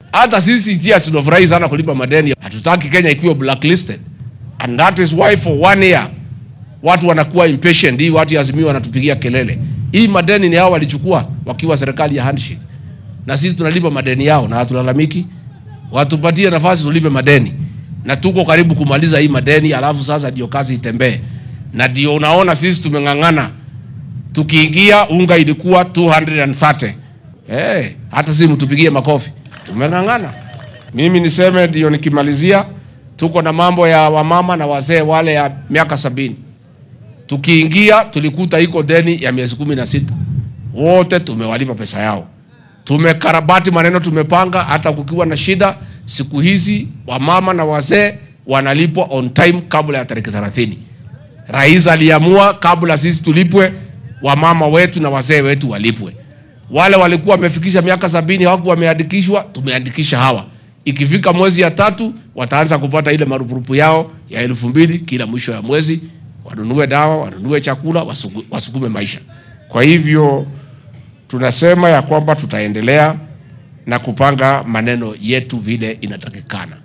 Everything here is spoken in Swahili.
Hata sisi TIAS tunafurahi sana kulipa madeni, hatutaki Kenya ikiwa blacklisted, and that is why for one year watu wanakuwa impatient. Hii watu ya Azimio wanatupigia kelele, hii madeni ni hao walichukua wakiwa serikali ya handshake, na sisi tunalipa madeni yao na hatulalamiki. Watupatie nafasi tulipe madeni, na tuko karibu kumaliza hii madeni, alafu sasa ndio kazi itembee, na ndio unaona sisi tumeng'ang'ana. Tukiingia unga ilikuwa 230 eh, hata sisi mtupigie makofi, tumeng'ang'ana. Mimi niseme ndio nikimalizia, tuko na mambo ya wamama na wazee wale ya miaka sabini tukiingia tulikuta iko deni ya miezi kumi na sita wote tumewalipa pesa yao. Tumekarabati maneno, tumepanga hata kukiwa na shida. Siku hizi wamama na wazee wanalipwa on time kabla ya tarehe 30. Rais aliamua kabla sisi tulipwe, wamama wetu na wazee wetu walipwe. Wale walikuwa wamefikisha miaka sabini hawakuwa wameandikishwa, tumeandikisha hawa. Ikifika mwezi ya tatu wataanza kupata ile marupurupu yao ya elfu mbili kila mwisho ya mwezi wanunue dawa, wanunue chakula, wasugu- wasukume maisha. Kwa hivyo tunasema ya kwamba tutaendelea na kupanga maneno yetu vile inatakikana.